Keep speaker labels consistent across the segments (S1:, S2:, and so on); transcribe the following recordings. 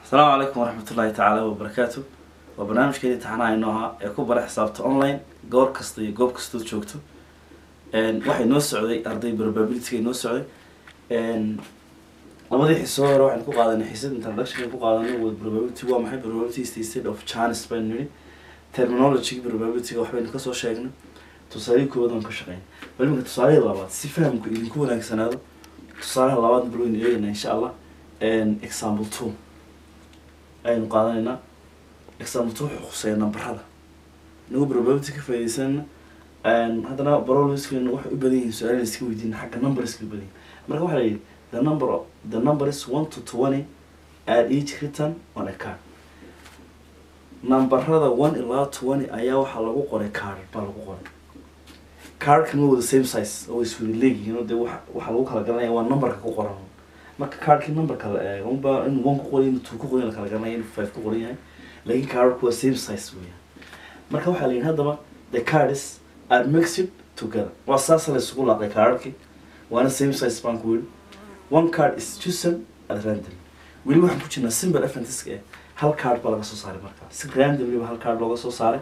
S1: asalaamu calaykum waraxmat ullaahi tacaala wabarakaatu waa barnaamijkeedii taxanaha inoo ahaa ee ku bara xisaabta online goor kasta iyo goob kastood joogto waxay noo socday arday probability inoo socday labadii xiso hore waxaynu ku qaadanay xisad introduction ku qaadanay wad probability waa maxay probability is the state of chance baynu nidhi terminology probabilityga waxbaynu kasoo sheegnay tusaalihii koowaad aan ka shaqeyn bal iminka tusaalihii labaad si fahamku idinku wanaagsanaado tusaalaha labaad bal waynu eegaynaa insha allah example two ayaynu qaadanaynaa example two wuxuu khuseeya nambarada inagu probability ka faaideysanayna haddana barolskeenu waxay u badan yihiin su-aalin iska weydiin xagga numberska u badan yihin marka waxaa la yidhi the number of, the number is one to twenty at each written on a card nambarada one ilaa twenty ayaa waxaa lagu qoray card baa lagu qoray cardkan waa wada same size oo iswada leegyihiin oo dee wa waxaa lagu kala garanaya waa numberka ku qoran marka cardkii numberka la eego unba in one ku qoran in two ku qoran la kala garanaya in five ku qoran yahay laakiin cardku waa same size weeyaan marka waxaa la yidhi haddaba the cards are mixed together waa saasa la isugu laaqay cardkii waana same size baan ku yidhi one card is chosen at random weli waxaan ku jirnaa simple fntiska eh hal card baa laga soo saaray markaa si randomly ba hal card looga soo saaray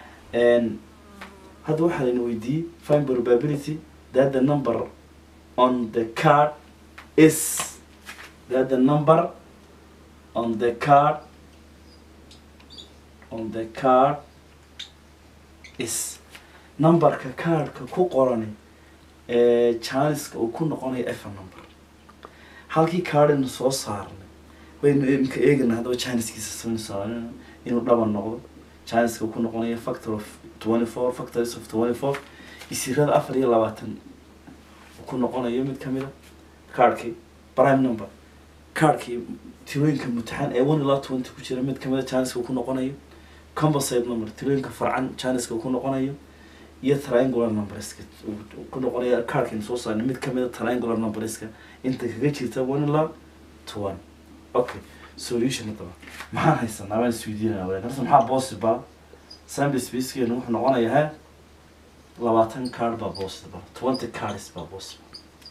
S1: hadda waxaa layna weydiiyey find probability that the number on the card is that the number on the card on the card is numberka cardka ku qorani ee janiska uu ku noqonayo efer number halkii cardinu soo saarnay baynu imka eegana haddaba janiskiisa soo saaran inuu dhaban noqdo janiska uu ku noqonayo factor of twenty four factors of twenty four isirada afar iyo labaatan uu ku noqonayo mid kamid a cardkii prime number cardkii tirooyinka mutaxan ee one ilaa twenty ku jira mid kamid a janiska uu ku noqonayo composite number tirooyinka farcan janiska uu ku noqonayo iyo triangular numberska ku noqonaya cardkan soo saarnay mid kamid a triangular numberska inta kaga jirta one ilaa twenty okay solution haddaba maxaan haysanaa baan isweydiinaya walaal horta maxaa possible sample spacekeenu wuxuu noqonayaa he labaatan card baa possible twenty cards baa possible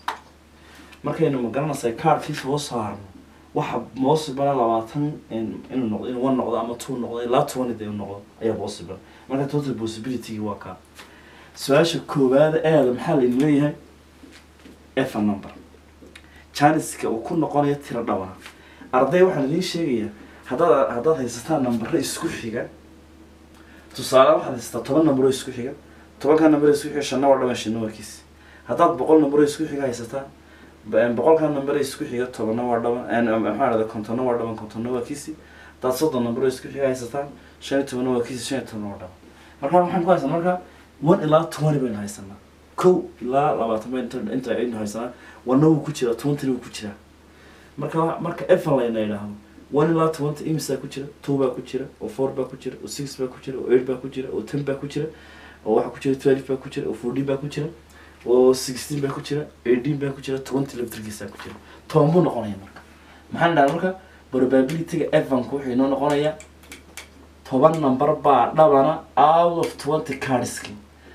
S1: markaynu magaranaysaa cardkii soo saarno waxa possible labaatan inuu noqdo inuu one noqdo ama two noqdo ilaa twenty de noqdo ayaa possible marka total possibility waa kaa su-aasha koowaada eeda maxaa laynu leeyahay efer number janiska uu ku noqonayo tiro dhabana arday waxaan idiin sheegayaa haddaad haddaad haysataan nambaro isku xiga tusaale waxaad haysataa toban nambaro isku xiga tobankaa nambaro isku xiga shanna waa dhaban shanna waa kiisi haddaad boqol nambaro isku xiga haysataa boqolkaa nambaro isku xiga tobanna waa dhaban maxaa dhahda kontonna waa dhaban kontonna waa kiisi haddaad soddon nambaro isku xiga haysataan shan iyo tobanna waa kiisi shan iyo tobanna waa dhaban marka waxaan ku haysanaa marka one ilaa twenty baynu haysanaa kow ilaa labaatan baynu inta aynu haysanaa wana wuu ku jiraa twentyna wuu ku jiraa marka marka efer layna idhaahdo one ilaa twenty imisa ku jira two baa ku jira oo four baa ku jira oo six baa ku jira oo eight baa ku jira oo ten baa ku jira oo waxa ku jira twelve baa ku jira oo fourteen baa ku jira oo sixteen baa ku jira eighteen baa ku jira twenty laftirkiisa ku jira toban buu noqonaya marka maxaan dhahaa marka probabilityga evanku wuxuu inoo noqonayaa toban number baa dhabana out of twenty cardski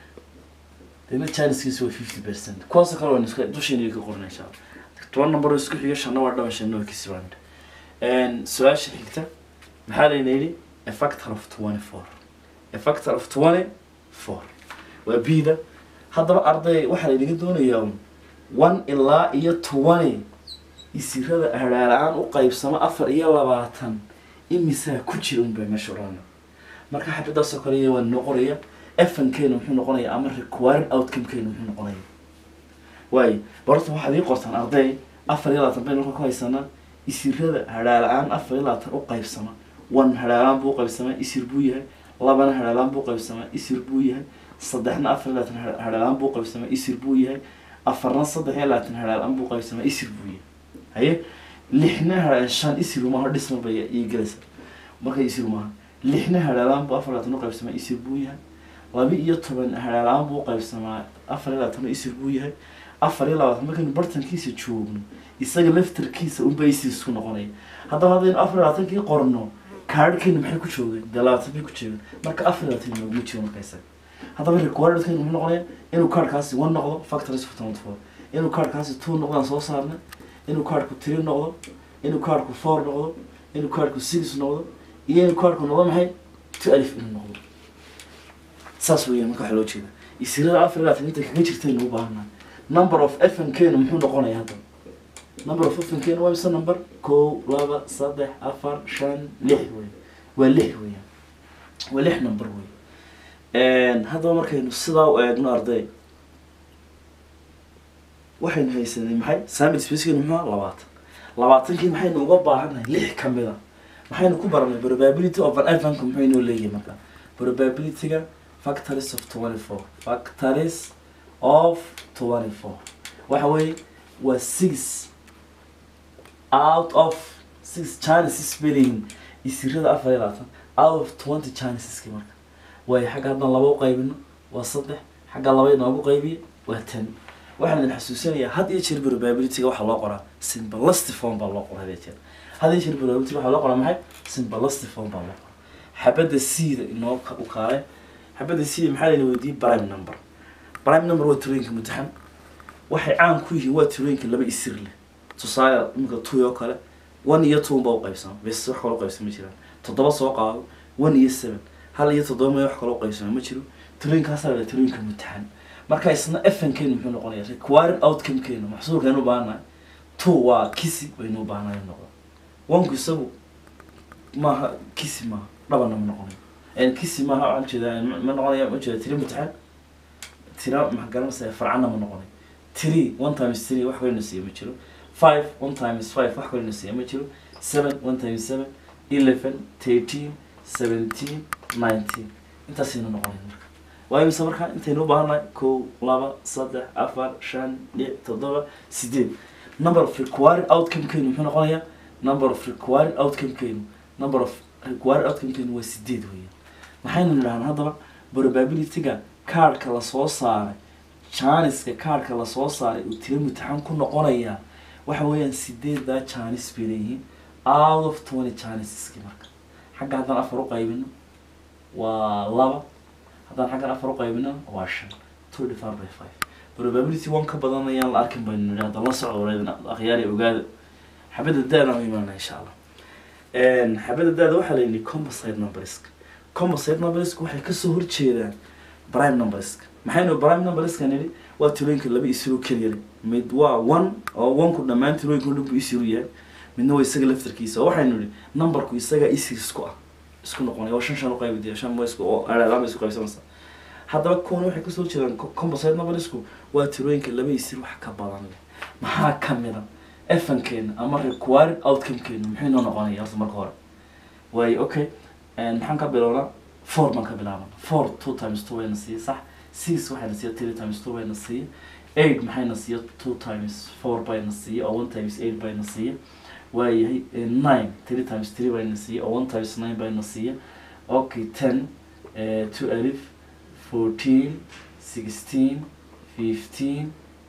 S1: dena janiskiisa waa fifty percent kuwaasoo kale waan iska dusheena ka qorna insha allah toban number oo isku xiga shanna waa dhaban shanna waa kisi baan su-aasha xigta maxaa layna yidhi a factor of twenty four a factor of twenty four waa bida haddaba arday waxaa laynaga doonayaa one ilaa iyo twenty isirada hadhaala-aan u qaybsamo afar iyo labaatan imisaa ku jira un baa meesha odhanaya marka xabadaasoo kale waa noo qoraya efankeena muxuu noqonaya ama required outcomekeena muxuu noqonaya waayo barta waxaad ii qortaan arday afar iyo labaatan baynu marka ku haysanaa isirada hadhaala-aan afar iyo labaatan u qaybsama one hadhaalaan buu qaybsamaa isir buu yahay labana hadhaalaan buu qaybsamaa isir buu yahay saddexna afar iyo labaatan hadhaalaan buu qaybsamaa isir buu yahay afarna saddex iyo labaatan hadhaalaan buu qaybsamaa isir buu yahay haye lixna hadhaa shan isir maaha dhisma bay ii gelaysa marka isir maaha lixna hadhaalaan buu afar iyo labaatan u qaybsamaa isir buu yahay laba iyo toban hadhaalaan buu qaybsamaa afar iyo labaatan isir buu yahay afar iyo labaatan markaynu bartankiisa joogno isaga laftarkiisa unba isir isku noqonaya haddaba haddaynu afar iyo labaatankii qorno kaadhkeenu maxay ku joogeen dee labaatan bay ku joogeen marka afar iyo labaatan nooguma jiro marka isaga haddaba requiredkeenu muxuu noqonaya inuu kaadhkaasi one noqdo factories of twenty four inuu kaadhkaasi two noqdaan soo saarnay inuu kaadhku three noqdo inuu kaadhku four noqdo inuu kaarhku six noqdo iyo inuu kaarhku noqdo maxay two alif inuu noqdo saas weeyaan marka waxaa loo jeeda isirada afar iyo labaatan inta kaga jirtaynu u baahannahay number of fnkeenu muxuu noqonayaa hadda number of fnkeenu waa mise number kow laba saddex afar shan lix wey waa lix weeyaan waa lix number wey haddaba markaynu sidaa u eegno arday waxaynu haysanay maxay samil spacekenu muxuu ahaa labaatan labaatankii maxaynu uga baahannahay lix ka mid a maxaynu ku baranay probability of an evanka muxuu inoo leeyahay marka probabilityga factories of twenty four factories of twenty four waxa weeye waa six out of six chances belihin isirada afar iyo labaatan out of twenty chanceski marka waayo xagga haddaan laba u qaybino waa saddex xagga laba inoogu qaybiyo waa ten waxaan idin xasuusinayaa had iyo jeer probabilityga waxaa loo qoraa simbalasty form baa loo qoraa had iyo jeer had iyo jeer probability waxaa loo qoraa maxay simbalasty form baa loo qoraa xabadda c-da inoo ka- u kaalay xabadda c-da maxaa layna weydiiyey prime number prime number waa tirooyinka mutaxan waxay caan ku yihiin waa tirooyinka laba isir leh tusaale iminka two oo kale one iyo two baa u qaybsama bes wax kaloo qaybsama jiraan toddoba soo qaado one iyo seven hal iyo toddoba may wax kaloo qaybsama ma jiro tirooyinkaasaa la tirooyinka mutaxan marka isna fnkeenu muxuu noqonaya required outcomekeenu maxsuulkeenu u baahannahay two waa kisi baynu u baahanahay in noqdo onku isagu maaha kisi maaha dhabana ma noqonayo kisi maaha waxaan jeedaa ma noqonaya ma jeeda tiri mutaxan tira maxaa garanaysaa farcana ma noqonayo three one times three wax kaloo nasiiya ma jiro five one times five wax kaloo nasiiya ma jiro seven one times seven eleven thirteen seventeen nineteen intaasaynu noqonaya marka waayo mise markaa intaynu u baahannahay kow laba saddex afar shan lix toddoba sideed number of required outcomekeenu muxuu noqonayaa number of required outcomekeenu number of required outcomekeenu waa sideed weeyaan maxaynu nidhahnaa haddaba probabilityga kaarhka lasoo saaray janiska kaarhka lasoo saaray uu tiro mutaxan ku noqonayaa waxa weeyaan sideeddaa janis bay leeyihiin out of twenty janiseski marka xagga haddaan afar u qaybino waa laba haddaan xaggan afar u qaybino waa shan two divided by five probability one ka badan ayaan la arkin baynu nidhi hadda la socdo wareedin akhyaari ogaada xabadda da-na u imaana insha allah xabadda da-da waxaa la yidhi composite numberska composite numberska waxay kasoo horjeedaan prime numberska maxaynu prime numberska nidhi waa tirooyinka laba isiro keliya leh mid waa one oo one ku dhammaan tirooyinka o dhan buu isiru yahay midna waa isaga laftarkiisa oo waxaynu nidhi numberku isaga isir isku ah isku noqonaya oo shan shan u qaybidaya shan waa isku oo alaaba isku qaybsamaysa haddaba kuwan waxay kasoo jeedaan co- composite numbersku waa tirooyinka laba isir wax ka badan leh maxaa kamid a fnkeena ama required outcomekeena muxuu inoo noqonaya horta marka hore waayo okay maxaan ka bilownaa four baan ka bilaabana four two times two bayna siiya sax six waxayna siiya three times two bayna siiya eight maxayna siiya two times four bayna siiya oo one times eight bayna siiya waayahay eh, nine three times three bayna siiya oo one times nine bayna siiya okay ten eh, two alif fourteen sixteen fifteen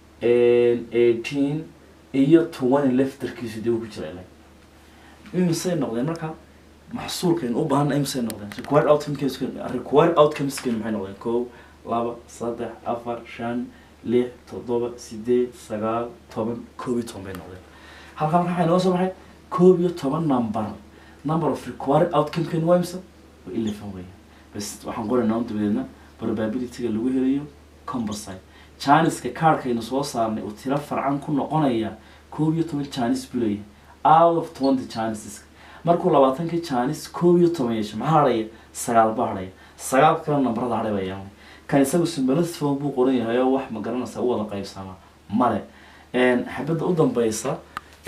S1: eighteen iyo twenty leftarkiisu dib ku jira ilaa imisay noqdeen marka maxsuulkaynu u baahana imisay noqdeen required outcomes required outcomeskeenu maxay noqdeen kow laba saddex afar shan lix toddoba sideed sagaal toban koob iyo toban bay noqdeen halkaa marka waxay noo soo baxay koob iyo toban number number of required outcomekeenu waa imisa waa eleven weeyaan bas waxaan qoraynaa un dabadeedna probabilityga lagu helayo composite janiska kaarhkaynu soo saarnay uu tiro farcan ku noqonaya koob iyo toban janis buu leeyahay out of twenty janises markuu labaatankii janis koob iyo toban yeesho maxaa hadhaya sagaal baa hadhaya sagaal kale nambarada hadhay baa yeelanay kan isagu simbalasfon buu qoran yahay oo wax ma garanaysa u wada qaybsamaa male xabadda u dambeysa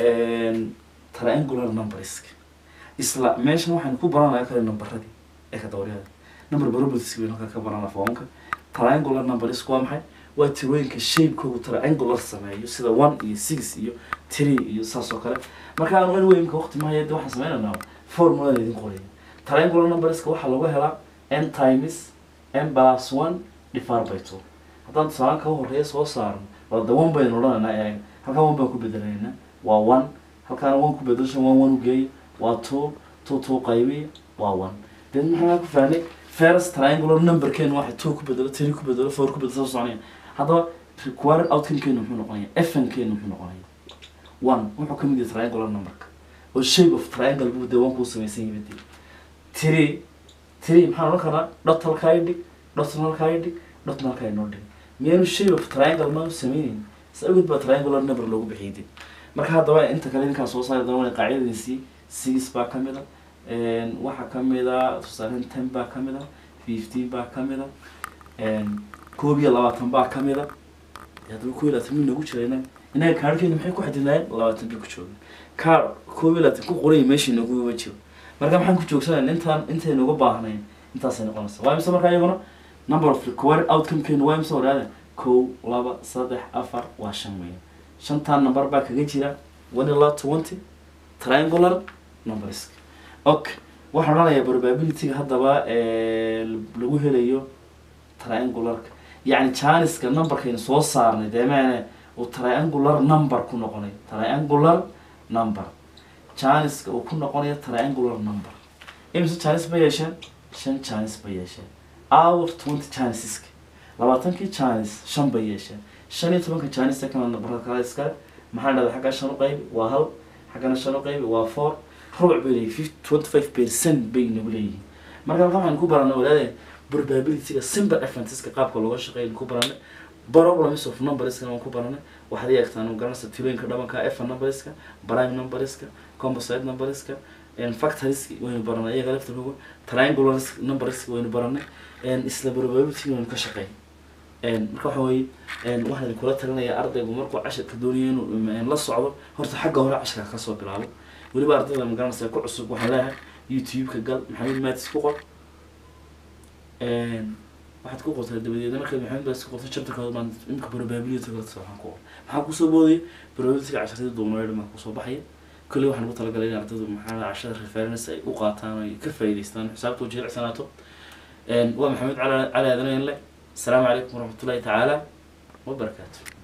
S1: triangular numberska isla meeshan waxaynu ku baranaya kale nambaradii ee ka dawryada number probabilities baynu halkaa ka baranaa foomka triangular numberska waa maxay waa tirooyinka shapekoogu triangular sameeyo sida one iyo six iyo three iyo saas oo kale marka aan anyway imka waqti mahaya de waxaan sameynanaa formula idin qoraya triangular numberska waxaa lagu helaa n times n plus one divided by two haddaan tusaalaan kaga horeeya soo saarno wada one baynu odhanaynaa eeg halkaan one baan ku bedelaynaa waa one halkaana one ku bedelshan one one ugeeya waa two two two qaybiya waa one then maxaa ku fahnay first triangular numberkeenu waxay two ku bedelo three ku bedelo four ku bedelo soo soconaya haddaba required outcomekeenu muxuu noqonaya fnkeenu muxuu noqonaya one wuxuu ka mid yahay triangular numberka oo shape of triangle buu dee waan kuu samaysan yahay dee three three maxaan odhan karnaa dhot halkaa i dhig dhotna halkaa i dhig dhotna halkaa inoo dhig miyaanu shape of triangle ma samaynayn sa awgeed baa triangular number loogu bixiyay dee marka haddaba inta kale ninkaan soo saari doona qaacidadiisii six baa ka mid a waxaa ka mid a tusaale ten baa ka mid a fifteen baa ka mid a koob iyo labaatan baa ka mid a haddaba koob iyo labaatan mid noogu jirayna innaga kaarhkeena maxay ku xadidnaayeen labaatan bay ku jooga kaar koob iyo labaatan ku qoraya meeshii nooguba jiro marka maxaan ku joogsanayna intaan intaynu uga baahnayn intaasay noqonaysa waa imse markaa iyaguna number of required outcomekeenu waa imse waraada kow laba saddex afar waa shan weeyaan shantaan number baa kaga jira one ilaa twenty triangular numbers okay waxaan odhanayaa probabilityga haddaba lagu helayo triangularka yacni janiska numberkaynu soo saarnay deemeene uu triangular number ku noqonay triangular number janiska uu ku noqonayo triangular number imise janis ba yeesheen shan janis ba yeesheen hour twenty janiseska labaatankii janis shan bay yeesheen shan iyo tobanka janista kana numberada kale iskale maxaa dhahda xaggaa shan u qaybi waa hal xaggana shan u qaybi waa four rubuc bay leeyihin twenty five percent bay nagu leeyihiin marka halkan waxaan ku baranay walaade probabilityga simple eventeska qaabka looga shaqeeya ku baranay problems of numberska waan ku baranay waxaad eegtaan garanaysa tilooyinka dhabanka f numberska prime numberska composite numberska factoriska waynu baranay iyaga laftirkooga triangular numberska waynu baranay isla probability waynu ka shaqeey marka waxa weye waxaan kula talinayaa ardaygu markuu cashirka doonayo inuu la socdo horta xagga hore cashirka kasoo bilaabo weliba ardayda magaranaysa ku cusub waxaan leeyahay youtube-ka gal maxamed matis ku qor waxaad ku qortaa dabadeedna markaad maxamed matis ku qorto chapterkooda baan imika probability kala waxaan ku qor maxaa kusoo boodaya probabilityga casharada duunayd maa kusoo baxaya kolley waxaan ugu talagalay in ardaydu maxaa cashada reference ay u qaataan ay ka faa'iidaystaan xisaabta u jilicsanaato waa maxamed cali cali aadan le السلام عليكم ورحمة الله تعالى وبركاته